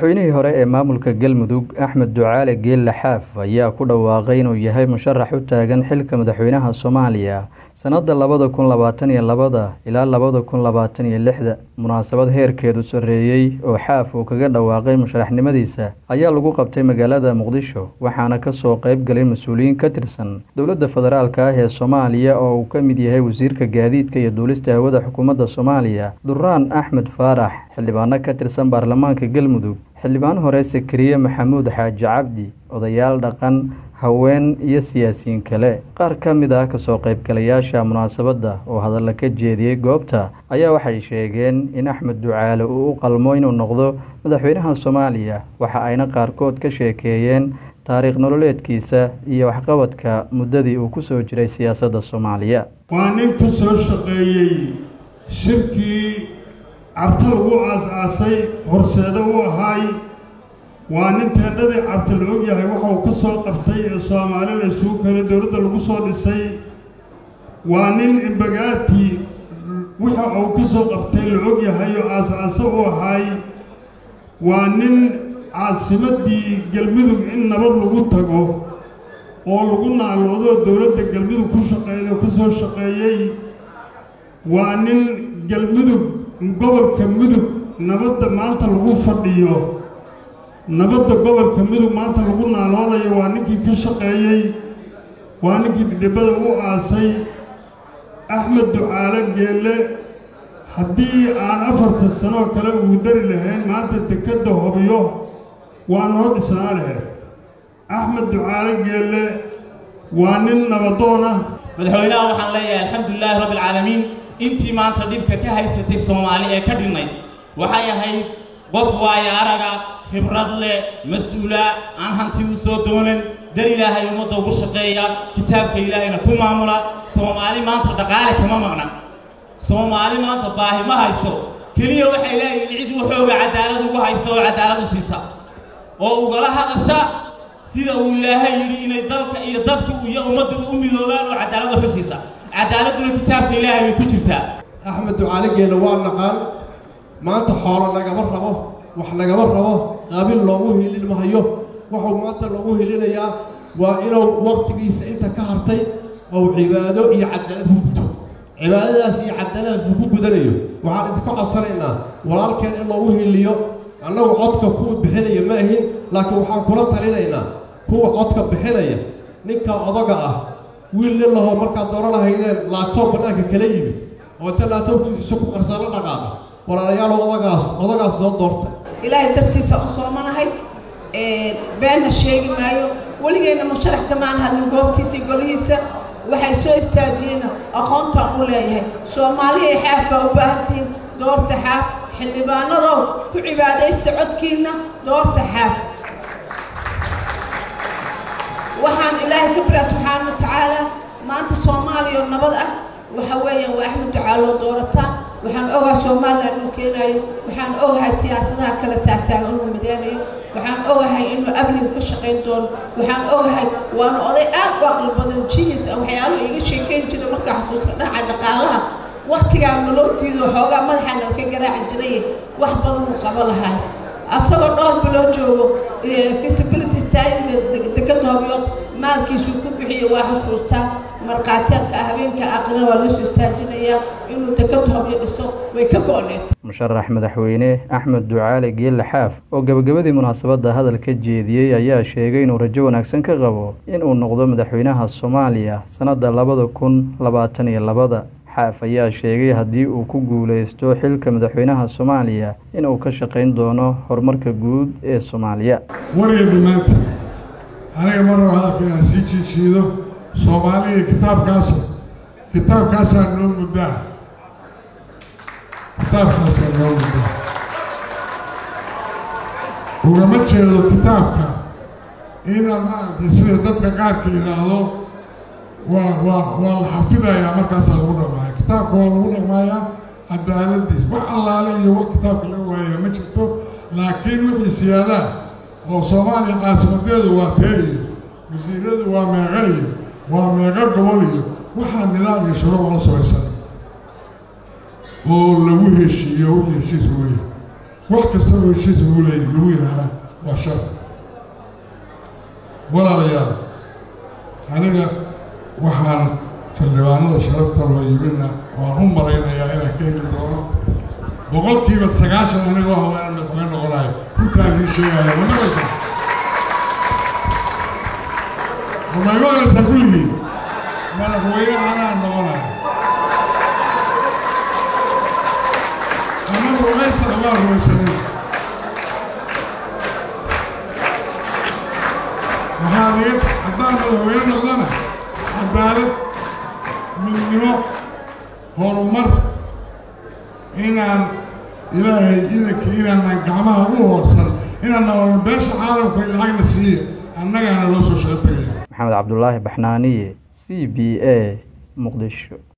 madaxweynihii hore ee maamulka galmudug axmed ducaale geelle xaaf ayaa ku dhawaaqay inuu yahay musharax u taagan xilka madaxweynaha soomaaliya sannadda labada kun labaatan iyo labada ilaa labada kun labaatan iyo lixda munaasabad heerkeedu sarreeyey oo xaaf uu kaga dhawaaqay musharaxnimadiisa ayaa lagu qabtay magaalada muqdisho waxaana kasoo qayb galay mas-uuliyiin ka tirsan dowladda federaalka ah ee soomaaliya oo uu ka mid yahay wasiirka gaadiidka iyo duulista hawada xukuumadda soomaaliya duraan axmed faarax xildhibaano ka tirsan baarlamaanka galmudug xildhibaan hore sakariye maxamuud xaaji cabdi odayaal dhaqan haween iyo siyaasiyiin kale qaar ka mid ah kasoo qaybgalayaasha munaasabadda oo hadalla ka jeediyey goobta ayaa waxay sheegeen in axmed ducaale uu u qalmo inuu noqdo madaxweynaha soomaaliya waxa ayna qaarkood ka sheekeeyeen taariikh nololeedkiisa iyo waxqabadka muddadii uu ku soo jiray siyaasadda soomaaliya waa nin ka soo shaqeeyey shirkii carta lagu aas-aasay horseedo u ahaay waa nin teedhadii carta la og yahay waxa uu ka soo qabtay ee soomaali la isugu keenay dowladda lagu soo dhisay waa nin imbagaatii waxa uu ka soo qabtay la og yahay oo aas-aaso u ahaay waa nin caasimaddii galmudug in nabad lagu tago oo lagu naaloodo dowladda galmudug ku shaqeeyay oo ka soo shaqeeyey waa nin galmudug gobolka mudug nabadda maanta lagu fadhiyo nabadda gobolka mudug maanta lagu naaloonayo waa ninkii ka shaqeeyey waa ninkii dhidhibada u aasay axmed ducaale geelle haddii aan afartan sanoo kale uu dari lahayn maanta dekedda hobiyo waa noo dhisnaa lahayd axmed ducaale geelle waa nin nabadoon ah madaxweynaha waxaan leeyahay alxamdulilaahi rabbi alcaalamiin intii maanta dhibka ka haysatay soomaali ee ka dhinnayd waxay ahayd qof waayo araga khibrad leh mas-uula aan hanti u soo doonan dar ilaahay ummadda ugu shaqeeya kitaabka ilaahayna ku maamula soomaali maanta dhaqaale kama maqna soomaali maanta baahi ma hayso keliya waxay leeyihin cid waxooga cadaalad ugu haysa oo cadaalad u siisa oo ugala hadasha sida uu ilaahay yidhi inay dalka iyo dadka iyo ummadda u midoobaan oo cadaalad wax u siisa cadaaladuna kitaabka ilaahay bay ku jirtaa axmed ducaale geelle waa naqaan maanta xoolo nagama rabo wax nagama rabo qaabil loogu hilin mahayo wuxuu maanta loogu hilinayaa waa inuu waqtigiisa inta ka hartay ou cibaado iyo cadaalad ku guto cibaadadaas iyo cadaaladaas uu ku gudanayo waxaan idinka codsanaynaa walaalkeen in loogu hiliyo annagu codka kuwa bixinaya ma ahin laakiin waxaan kula talinaynaa kuwa codka bixinaya ninka odaga ah wiil nin lahoo markaad dooran lahaydeen laagtoob bannaanka kala yimid oo inta laagtoobkiisa ku qarsaa la dhaqaaqa walaalayaal odagaas odagaas soo doortay ilaahay dartiisa u soomanahay beenna sheegi maayo weligeyna musharax kamaan hadlin goobtiisa iyo golihiisa waxay soo istaajiyeen aqoontaan u leeyahay soomaaliya xaaf baa u baahantihiin doorta xaaf xildhibaanadow ku cibaadaysta codkiinna doorta xaaf waxaan ilaahay ka baraa subxaana wa tacaala maanta soomaaliya oo nabad ah waxa weeyaan waa axmed ducaaloo doorataan waxaan ogahay somalilan inuu keenaayo waxaan ogahay siyaasadaha kala taagtaaga inuu mideynayo waxaan ogahay inuu amniga ka shaqayn doono waxaan ogahay waana oday aad u aqli badan jinis waxyaaluhu iga sheekayn jira markaa xusuuska dhaca dhaqaalaha waktigaa nololtiidu xoogaa madaxa nalka garaaci jiray wax badan uu qabo lahay asagoo dhowr biloo joogo feasibility stadiga dekada hobyood maalkiisuu ku bixiyo waa xusuustaa markhaatiyaadka habeenka aqrina waa loo soo istaajinayaa inuu dekada hobyo dhiso way ka go-need musharax madaxweyne axmed ducaale geelle xaaf oo gabagabadii munaasabadda hadal ka jeediyey ayaa sheegay inuu rajo wanaagsan ka qabo inuu noqdo madaxweynaha soomaaliya sannadda labada kun labaatan iyo labada xaaf ayaa sheegay haddii uu ku guulaysto xilka madaxweynaha soomaaliya inuu ka shaqayn doono horumarka guud ee soomaaliya wargeeda maanta aniga mar raba hadalka inaan sii jiijiido soomaaliya kitaabkaasa kitaabkaasaa noo muddaa kitaabkaasaa noo muddaa ugama jeedo kitaabka inaan maaragtay sida dadka qaarka yidhaahdo waa waa waa la xafidayaa markaasaa lagu dhaqmaaya kitaabka waa lagu dhaqmaayaa cadaaladiis wax allaale iyo wax kitaabka laga waaya ma jirto laakiin wixii siyaadaha oo soomaaliya caasimadeedu waa tee iyo wasiiradu waa meeqa iyo waa meeqa gobol iyo waxaa nidaam iyo shuruuc la samaysan oo lagu heshiiyo wixii heshiis weeye wax kasta oo heshiis lagu leey lagu yidhaahda waa shar walaalayaal aniga waxaan xildhibaanada sharafta loo yimidna waan u malaynayaa inaan ka heli doono boqolkiiba sagaashan anigoo haweenan madaxweyne noqonayo runtaan ii sheegaya ma maqaysaa ma maqaysaa kulligii madaxweyne anaa noqonayo ama rumaysa amaa rumaysanin waxaa iga haddaan madaxweyne noqdana cadaalad midnimo horumar inaan ilaahay idanka inaanan gacmaha u hoorsan inaan nabadno beesha caalamka lacagna siiya annagaana loo soo shaqo tegaya maxamed cabdulaahi baxnaaniye c b a muqdisho